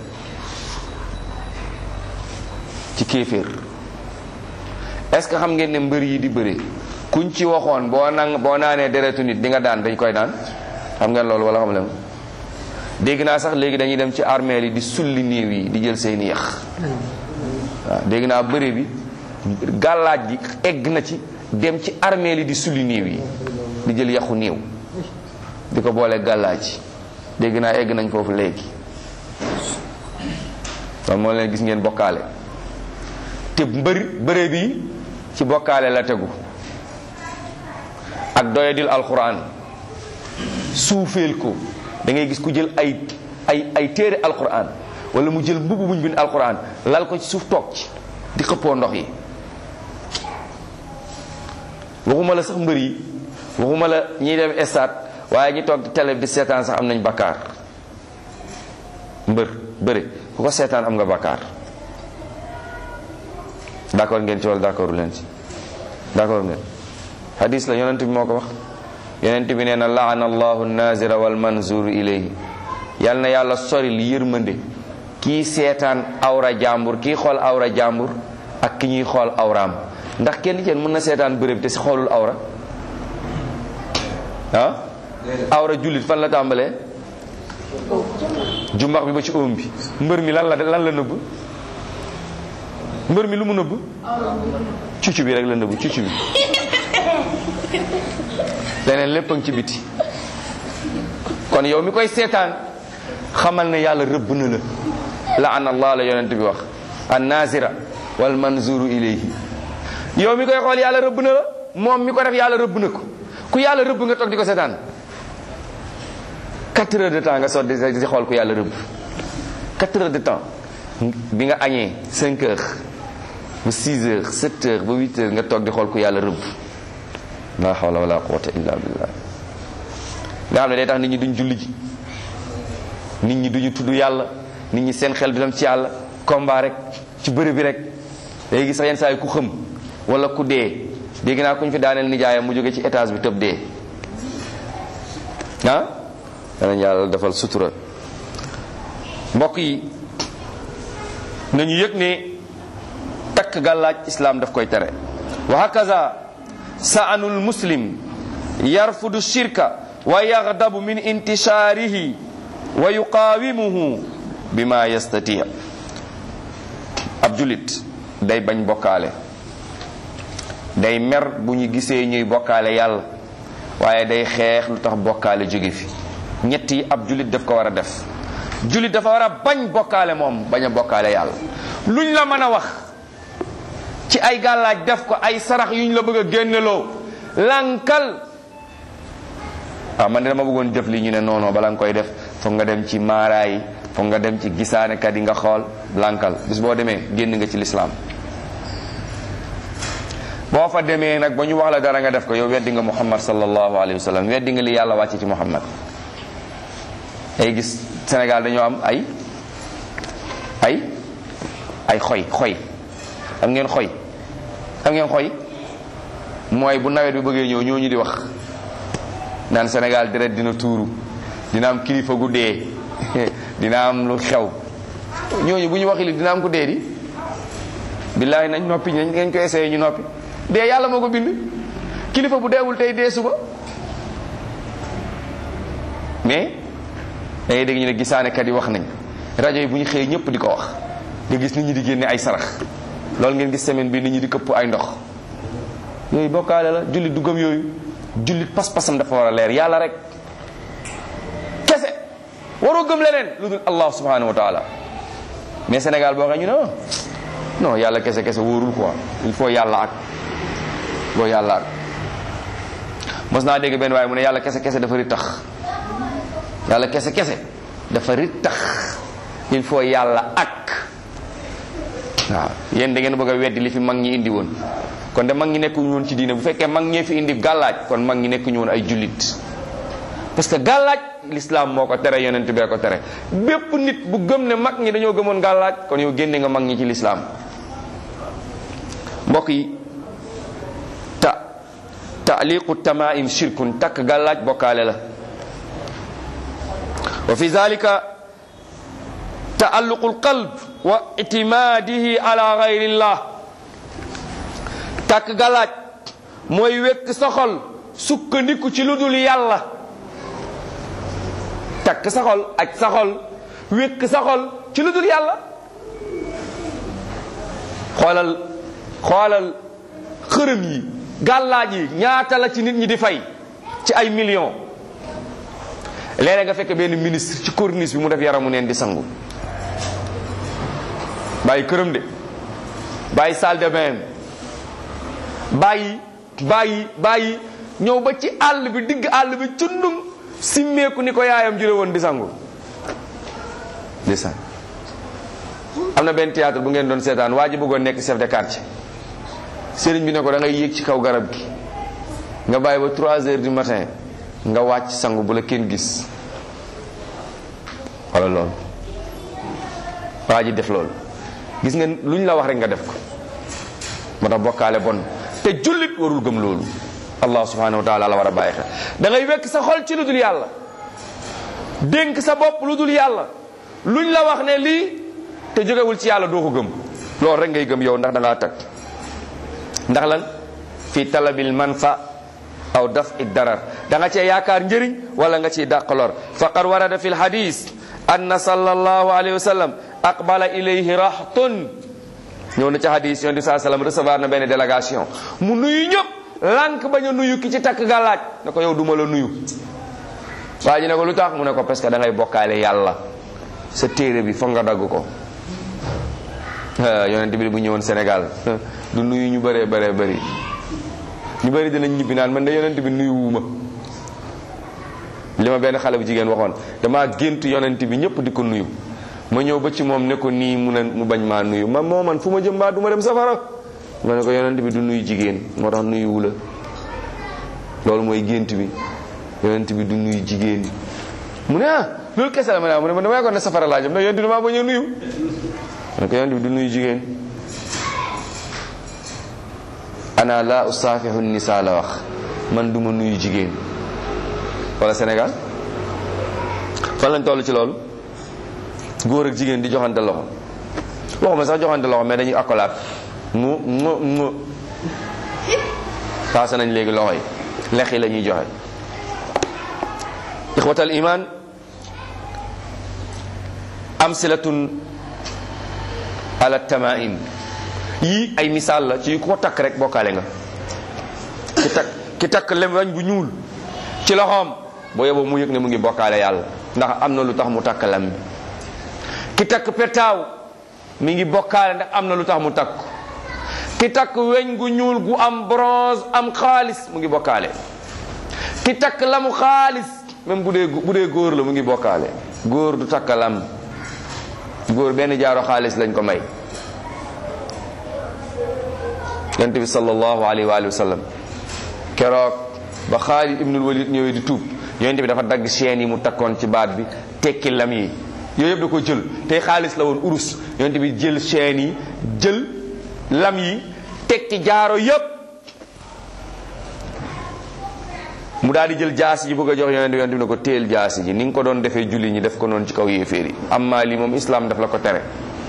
ci kéeféer est-ce que xam ngeen ne mbër yi di bëre kuñ ci waxoon boo nang boo naanee deretu nit di nga daan dañ koy daan xam ngeen loolu wala xam leen dégg naa sax léegi dañuy dem ci armeel yi di sulli néew yi di jël seeni yax waaw dégg naa bëre bi gàllaaj gi egg na ci dem ci armeel yi di sulli néew yi di jël yaxu néew di ko boole gàllaaj dégg naa egg nañ foofu léegi kon moo leen gis ngeen bokkaale te mbëri bëre bi ci bokkaale la tegu ak doyadil alquran suufeel ko da ngay gis ku jël ay ay ay téere alquran wala mu jël mbubb muñ bind alquran lal ko ci suuf toog ci di xëppoo ndox yi waxuma la sax mbër yi waxuma la ñiy dem stade waaye ñi toog di télé di seetaan sax am nañ bakkaar mbër bëri ku ko seetaan am nga bakkaar d'accord ngeen ci wala d'accordu leen ci d'accord ngeen hadis la yonent bi moo ko wax yonent bi nee na laana allahu nazira wal manzur ilayhi yal na yàlla sori li yërmande kii seetaan awra jàmbur kii xool awra jàmbur ak ki ñuy xool awraam ndax kenn ci mën na seetaan bërëb te si xoolul awra ah awra jullit fan la tàmbalee jumbax bi ba ci óom bi mbër mi lan la lan la nëbb mbër mi lu mu nëbb cuccu bi rek la nëbb cuccu bi leneen lépp a ngi ci biti kon yow mi koy seetaan xamal ne yàlla rëbb na la laana allah la yonent bi wax an nazira wal manzuru ilayhi yow mi koy xool yàlla rëbb na la moom mi ko def yàlla rëbb na ko ku yàlla rëbb nga toog di ko seetaan quatre heures de temps nga sot di di xool ku yàlla rëbb quatre heures de temps bi nga añee cinq heures ba six heures sept heures ba huit heures nga toog di xool ku yàlla rëbb la hawla wala quwwata illa billah nga xam ne day tax nit ñi duñ julli ji nit ñi duñu tudd yàlla nit ñi seen xel du dem ci yàlla combat rek ci bëri bi rek day gis sax yenn saa yi ku xëm wala ku dee dégg naa ku ñu fi daaneel nijaayam mu jóge ci étage bi tëb dee ah danañ yàlla defal sutura mbokk yi nañu yëg ne takk gàllaaj islaam daf koy tere wa hakaza sa'anul muslim yarfudu shirka wa yaghdabu min intishaarihi wa yuqaawimuhu bima yastati ab julit day bañ bokkaale day mer bu ñu gisee ñuy bokkaale yàlla waaye day xeex lu tax bokkaale jóge fi ñett yi ab julit daf ko war a def julit dafa war a bañ bokkaale moom bañ a bokkaale yàlla luñ la mën a wax ci ay gàllaaj def ko ay sarax yuñ la bëgg a génneloo lankal waaw man de dama bëggoon def li ñu ne noono bala nga koy def foog nga dem ci maaraay foog nga dem ci gisaanekat yi nga xool lankal bis boo demee génn nga ci lislaam boo fa demee nag ba ñu wax la dara nga def ko yow weddi nga muhammad sallallahu alayhi wa sallam weddi nga li yàlla wàcce ci muhammad ay gis Sénégal dañoo am ay ay ay xoy xoy xam ngeen xoy xam ngeen xoy mooy bu nawet bi bëggee ñëw ñooñu di wax naan Sénégal deret dina tuuru dina am kilifa gu dee dina am lu xew ñooñu bu ñu waxi li dina am ku dee di billaahi nañ noppi nañ ngeen ko essayé ñu noppi dee yàlla moo ko bind kilifa bu deewul tey dee suba mais da ngay dégg ñu ne gisaanekat yi wax nañ rajo yi bu ñu xëyee ñëpp di ko wax nga gis nit ñi di génne ay sarax loolu ngeen gis semaine bi nit ñi di këpp ay ndox yooyu bokkaale la jullit du gëm yooyu jullit pas-pasam dafa war a leer yàlla rek kese waroo gëm leneen lu dul allah subhanahu wa taala mais Sénégal boo xam ñu ne non yàlla kese kese wóorul quoi il faut yàlla ak boo yàlla ak mos naa dégg benn waaye mu ne yàlla kese kese dafa ri tax yàlla kese kese dafa ri tax il faut yàlla ak waaw yéen da ngeen bëgg a weddi li fi mag ñi indi woon kon de mag ñi nekkuñu woon ci diine bu fekkee mag ñee fi indi gàllaaj kon mag ñi nekkuñu woon ay jullit parce que gàllaaj l'islam moo ko tere yonent bee ko tere bépp nit bu gëm ne mag ñi dañoo gëmoon gàllaaj kon yow génne nga mag ñi ci l'islam mbokk yi ta taaliqu tamaim shirkun takk gàllaaj bokkaale la wa fi zalika taalluqu alqalb wa itimaadihi ala gayrillah takk galaaj mooy wekk sa xol sukkandiku ci lu dul yàlla takk sa xol ak sa xol wekk sa xol ci lu dul yàlla xoolal xoolal xërëm yi gàllaaj yi ñaata la ci nit ñi di fay ci ay millions léeg nga fekk benn ministre ci corniche bi mu def yaramu neen di sangu bàyyi këram de bàyyi salle de bain bàyyi bàyyi bàyyi ñëw ba ci àll bi digg àll bi cundum simmeeku ni ko yaayam jure woon di sangu di sang am na benn théâtre bu ngeen doon seetaan waa ji bëggoon nekk chef de quartier sëriñ bi ne ko da ngay yéeg ci kaw garab gi nga bàyyi ba 3 heures du matin nga wàcc sangu bu la kenn gis wala loolu waa ji def loolu gis nga luñ la wax rek nga def ko moo tax bokkaale bon te jullit warul gëm loolu allah subhanahu wa taala la war a bàyyi xel da ngay wekk sa xol ci lu dul yàlla dénk sa bopp lu dul yàlla luñ la wax ne lii te jógewul ci yàlla doo ko gëm loolu rek ngay gëm yow ndax da ngaa tag ndax lan fi talabil manfa aw daf i darar da nga cee yaakaar njëriñ wala nga ciy dàq lor faqad warada fi lhadis anna sallallahu alayhi wa sallam aqbala ilayhi rahtun ñëw na ci hadis yon di saa sallam recevoir na benn délégation mu nuyu ñëpp lànk bañ a nuyu ki ci takk gàllaaj ne ko yow duma la nuyu waa ji ne ko lu tax mu ne ko parce que da ngay bokkaale yàlla sa téere bi foog nga dagg ko yonent bi bu ñëwoon Sénégal du nuyu ñu bëree bëree bëri ñu bëri dinañ ñibbi naan man de yonent bi nuyu wuuma li ma benn xale bu jigéen waxoon damaa gént yonent bi ñëpp di ko nuyu ma ñëw ba ci moom ne ko nii mu ne mu bañ maa nuyu ma moo man fu ma jëm mbaa du ma dem safara ma ne ko yonent bi du nuyu jigéen moo tax nuyu wu la loolu mooy gént bi yonent bi du nuyu jigéen mu ne ah loolu kese la ma ne mu ne ma damay ko ne safara laa jëm ndax yonent bi damaa bañ a nuyu ma ne ko yonent bi du nuyu jigéen ana la usaafihu nisa la wax man duma nuyu jigéen wala Sénégal fan lañ toll ci loolu góor ak jigéen di joxante loxo waxuma sax joxante loxo mais dañuy accolade mu mu mu paase nañ léegi loxo yi lex yi la ñuy joxe ixwatal iman amsilatun ala tamaim yii ay misaal la ci ko takk rek bokkaale nga ki takk ki takk lem wañ bu ñuul ci loxoom boo yeboo mu yëg ne mu ngi bokkaale yàlla ndax am na lu tax mu takk lam bi ki takk petaaw mi ngi bokkaale ndax am na lu tax mu takk ki takk weñ gu ñuul gu am bronze am xaalis mu ngi bokkaale ki takk lamu xaalis même bu dee bu dee góor la mu ngi bokkaale góor du takk lam góor benn jaaro xaalis lañ ko may yonent bi sallallahu alayhi wa sallam keroog ba Xaalid ibnul Walid ñëwee di tuub yonent bi dafa dagg chaîne yi mu takkoon ci baat bi tekki lam yi yooyu yëpp da ko jël tey xaalis la woon urus yonent bi jël chaîne yi jël lam yi tekki jaaro yëpp mu daal di jël jaasi ji bëgg a jox yonent bi yonent bi ne ko téel jaasi ji ni nga ko doon defee julli ñi def ko noonu ci kaw yéeféer yi amma lii moom islam daf la ko tere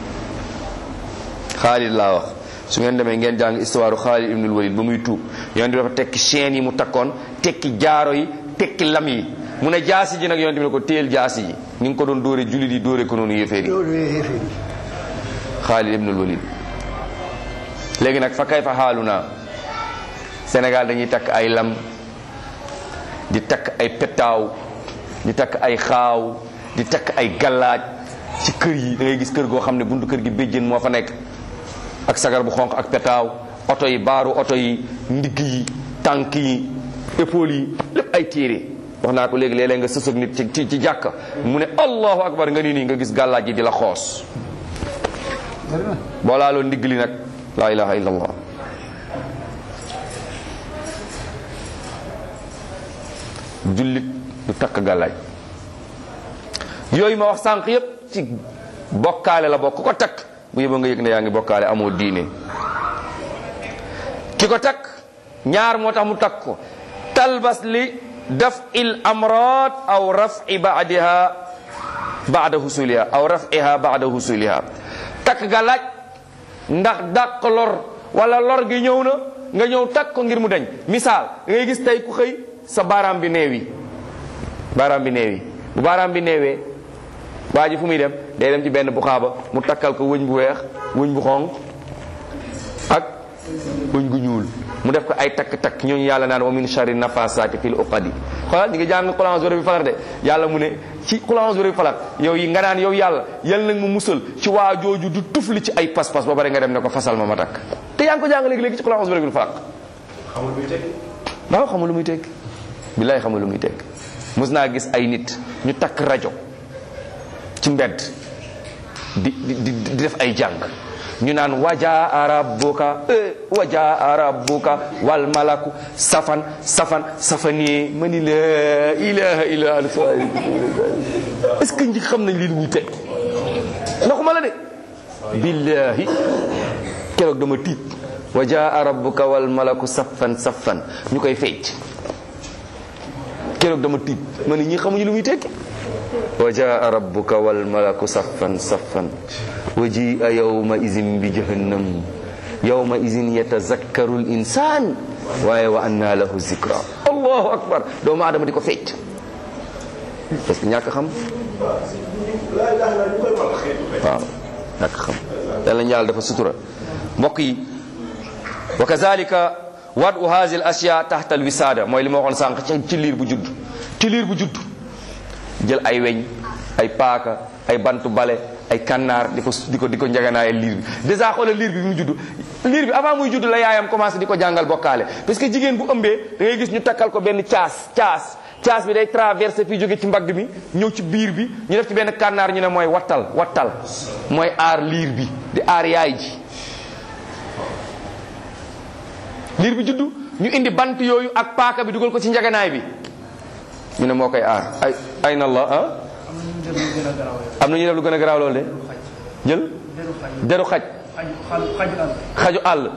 Xaalid laa wax su ngeen demee ngeen jàng histoire Xaalid ibnul Walid ba muy tuub yonent bi dafa tekki chaîne yi mu takkoon tekki jaaro yi tekki lam yi mu ne jaasi ji nag yonent bi ne ko téel jaasi ji ni nga ko doon dóore julli di dóore ko noonu yéeféer yi Xaalid ibnul Walid léegi nag fa kay fa xaalu naa Sénégal dañuy takk ay lam di takk ay petaaw di takk ay xaaw di takk ay gallaaj ci kër yi da ngay gis kër goo xam ne buntu kër gi béjjén moo fa nekk ak sagar bu xonq ak petaaw oto yi baaru oto yi ndigg yi tànk yi épaule yi lépp ay téere wax naa ko léegi léeg-léeg nga sësëg nit ci ci ci jàkka mu ne allahu akbar nga ni nii nga gis gàllaaj yi di la xoos boo laaloo ndigg li nag laa ilaha illa allah jullit du takk gàllaaj yooyu ma wax sànq yépp ci bokkaale la bokk ko takk bu yëba nga yëg ne yaa ngi bokkaale amoo diine ki ko takk ñaar moo tax mu takk ko talbas li daf il amrad aw rafi baadiha baada husuliha aw rafiha baada husuliha takk ga laaj ndax dàq lor wala lor gi ñëw na nga ñëw takk ko ngir mu dañ misaal da ngay gis tey ku xëy sa baaraam bi neewi baaraam bi neewi bu baaraam bi neewee waa ji fu muy dem day dem ci benn bu xaaba mu takkal ko wëñ bu weex wëñ bu xonq ak wëñ gu ñuul mu def ko ay takk-takk ñooñu yàlla naan wa min sharri nafasaati fil uqadi xoolal ñi ngi jàng Qul a'udhu bi falaq de yàlla mu ne ci Qul a'udhu bi falaq yow yi nga naan yow yàlla yal nag mu musal ci waa jooju du tufli ci ay pas-pas ba pare nga dem ne ko fasal ma ma takk te yaa ngi ko jàng léegi-léegi ci Qul a'udhu bi falaq xamul muy tekki waaw xamul lu muy tekki billaay xamul lu muy tekki mos naa gis ay nit ñu takk rajo ci mbedd di di di di def ay jàng ñu naan wajaa rabbuka eh wajaa rabbuka wal malaku safan safan safanie ma ni la ilaha illa allah est-ce que ñi xam nañ lii lu muy teg ndaxuma la de billahi keroog dama tiit wajaa rabbuka wal malaku safan safan ñu koy fecc keroog dama tiit ma ni ñi xamuñu lu muy tekki wa jaa rabbuka wal malaku saffan saffan wa jia yawma izin bi jahannam yawma izin yatazakkaru l insan waaye wa anna lahu zikra allahu akbar doomu aadama di ko fecc parce que ñàkk xam laa ilaha illa ñu koy wax xeetu xeetu waaw ñàkk xam yàlla ñaal dafa sutura mbokk yi wa kazalika wadu hazi l ashya taxta al wisaada mooy li ma waxoon sànq ci ci liir bu judd ci liir bu judd jël ay weñ ay paaka ay bantu bale ay kannaar di ko di ko di ko njaganaayal liir bi dèjà xoolal liir bi bi mu judd liir bi avant muy judd la yaayam commencé di ko jàngal bokkaale parce que jigéen bu ëmbee da ngay gis ñu takkal ko benn caas caas caas bi day traversé fii jóge ci mbagg mi ñëw ci biir bi ñu def ci benn kannaar ñu ne mooy wattal wattal mooy aar liir bi di aar yaay ji liir bi juddu ñu indi bant yooyu ak paaka bi dugal ko ci njaganaay bi ñu ne moo koy aar ay ay na la ah am na ñu def lu gën a garaaw loolu de jël deru xaj xaju àll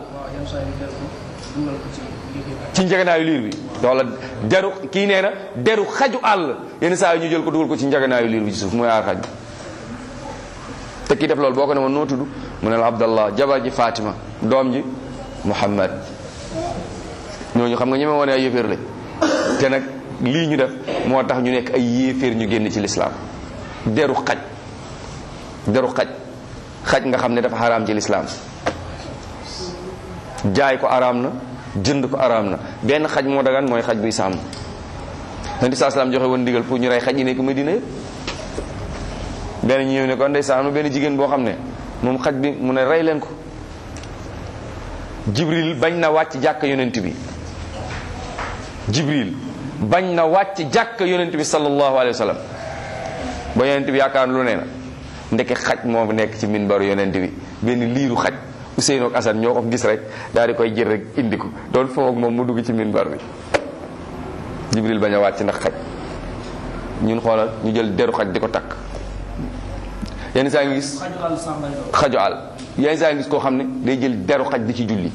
ci njaganaayu liir bi wala deru kii nee na deru xaju àll yenn saa yi ñu jël ko dugal ko ci njaganaayu liir bi ci suuf mooy aar xaj te kii def loolu boo ko ne woon noo tudd mu ne la abdallah jabar ji fatima doom ji muhammad ñooñu xam nga ñeme woon ay yëféer la te nag lii ñu def moo tax ñu nekk ay yéeféer ñu génn ci lislaam deru xaj deru xaj xaj nga xam ne dafa xaraam ci lislaam jaay ko araam na jënd ko araam na benn xaj moo dagan mooy xaj buy sàmm nabi saa salaam joxe woon ndigal pour ñu rey xaj yi nekk Medina yëpp benn ñu ñëw ne ko ndeysaan am na benn jigéen boo xam ne moom xaj bi mu ne rey leen ko jibril bañ na wàcc jàkk yonent bi jibril bañ na wàcc jàkk yonent bi sallallahu alayhi wa sallam ba yonent bi yaakaar lu nee na ndeke xaj moo nekk ci minbaru yonent bi benn liiru xaj Ousseynou ak Assane ñoo ko gis rek daal di koy jël rek indi ko doon foog moom mu dugg ci minbar bi jibril bañ a wàcc ndax xaj ñun xoolal ñu jël deru xaj di ko takk yenn saa ngi gis xaju àll yenn saa ngi gis koo xam ne day jël deru xaj di ci julli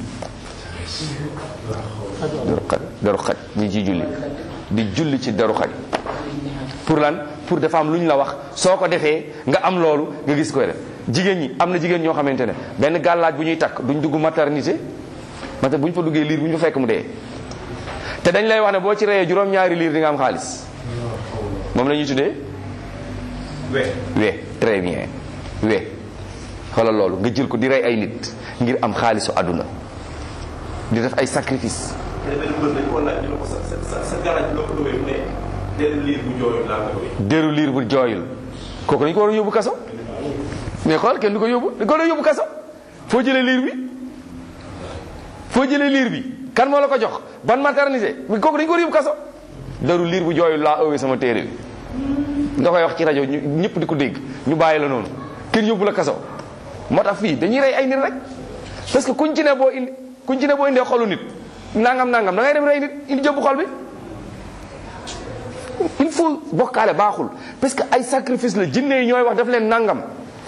deru xaj deru xaj di ci julli di julli ci deru xaj pour lan pour dafa am lu ñu la wax soo ko defee nga am loolu nga gis koy def jigéen ñi am na jigéen ñoo xamante ne benn gàllaaj bu ñuy takk duñ dugg maternité mate bu ñu fa duggee liir bu ñu fa fekk mu dee te dañ lay wax ne boo ci reyee juróom-ñaari liir di nga am xaalis moom la ñuy tuddee we we très bien we xoolal loolu nga jël ko di rey ay nit ngir am xaalisu àdduna di def ay sacrifice te benn mbër dañu ko laaj ñu ne ko sa sa sa garaj loo ko lowee mu ne benn liir bu jooyul laa ko lowee déru liir bu jooyul kooku dañ ko war a yóbbu kaso mais xool kenn du ko yóbbu dañ ko war a yóbbu kaso foo jëlee liir bi foo jëlee liir bi kan moo la ko jox ban maternité mais kooku dañ ko war a yóbbu kaso déru liir bu jooyul laa ëwee sama téere bi nga koy wax ci rajo ñu ñëpp di ko dégg ñu bàyyi la noonu kenn yóbbu la kaso moo tax fii dañuy rey ay nit rek parce que kuñ ci ne boo indi kuñ ci ne boo indee xolu nit nangam nangam da ngay dem rey nit indi jëbbu xol bi il faut bokkaale baaxul parce que ay sacrifice la jinne yi ñooy wax daf leen nangam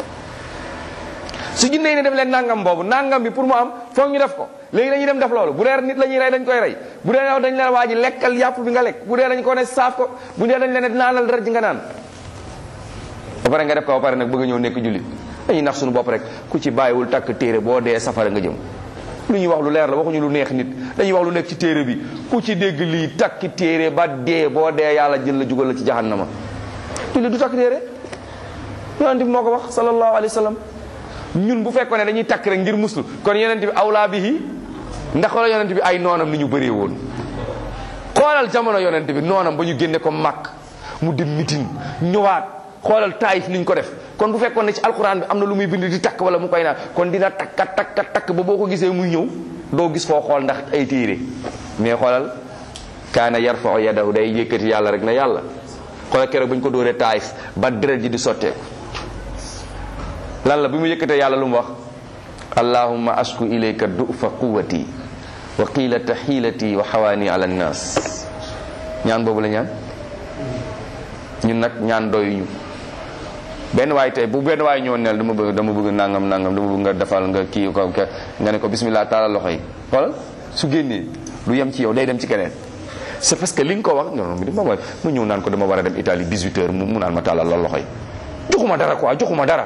su jinne yi ne def leen nangam boobu nangam bi pour mu am foog ñu def ko léegi dañuy dem def loolu bu dee nit la ñuy rey dañ koy rey bu dee dañ leen waa ji lekkal yàpp bi nga lekk bu dee dañ ko ne saaf ko bu dee dañ leen naanal dara ji nga naan pare nga def ko ba pare nag bëgg a ñëw nekk jullit dañuy nax suñu bopp rek ku ci bàyyiwul takk téere boo dee safara nga jëm lu ñuy wax lu leer la waxuñu lu neex nit dañuy wax lu nekk ci téere bi ku ci dégg lii takki téere ba dee boo dee yàlla jël la jugal la ci jahannama jullit du takk téere yonent bi moo ko wax sallallahu alayhi wa sallam ñun bu fekkoon ne dañuy takk rek ngir muslu kon yonent bi awlaa bihi ndax wala yonent bi ay noonam ni ñu bëree woon xoolal jamono yonent bi noonam ba ñu génne ko màkk mu dem mitin ñëwaat xoolal taayif ni ñu ko def kon bu fekkoon ne ci alquran bi am na lu muy bind di takk wala mu koy naan kon dina takka takka takk ba boo ko gisee muy ñëw doo gis foo xool ndax ay téere mais xoolal kaana yarfau yadahu day yëkkati yàlla rek na yàlla xoolal keroog ba ñu ko dóoree taayif ba deret ji di sotteeku lan la bi mu yëkkatee yàlla lu mu wax allahumma ashku ilayka dufa quwati wa qilata xiilati wa xawaani ala nnaas ñaan boobu la ñaan ñun nag ñaan doyuñu benn waay tey bu benn waay ñëwoon neel dama bëgg dama bëgg nangam nangam dama bëgg nga defal nga kii ko nga ne ko bismillah taalal loxo yi xoolal su génnee du yem ci yow day dem ci keneen c'est parce que li nga ko wax non non mi ma ma ñëw naan ko dama war a dem Italie 18 heures mu naan ma taalal la loxo yi joxuma dara quoi joxuma dara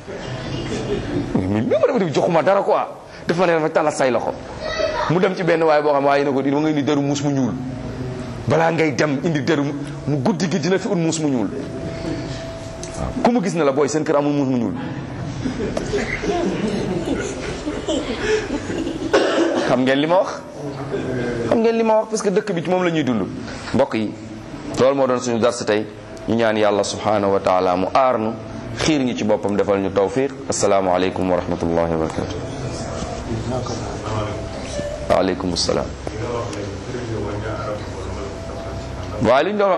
mi ma dama joxuma dara quoi daf ma ne dafa taalal say loxo mu dem ci benn waay boo xam waaye na ko di ma nga indi deru muus mu ñuul balaa ngay dem indi deru mu guddi gi dina fi ut muus mu ñuul waaw ku mu gis na la booy seen kër amul muus mu ñuul xam ngeen li ma wax xam ngeen li ma wax parce que dëkk bi ci moom la ñuy dund mbokk yi loolu moo doon suñu dars tey ñu ñaan yàlla subhanahu wa taala mu aar nu xiir ñu ci boppam defal ñu tawfiq asalaamaaleykum wa rahmatullahi wa barakatu waaleykum salaam waaye li ñu doon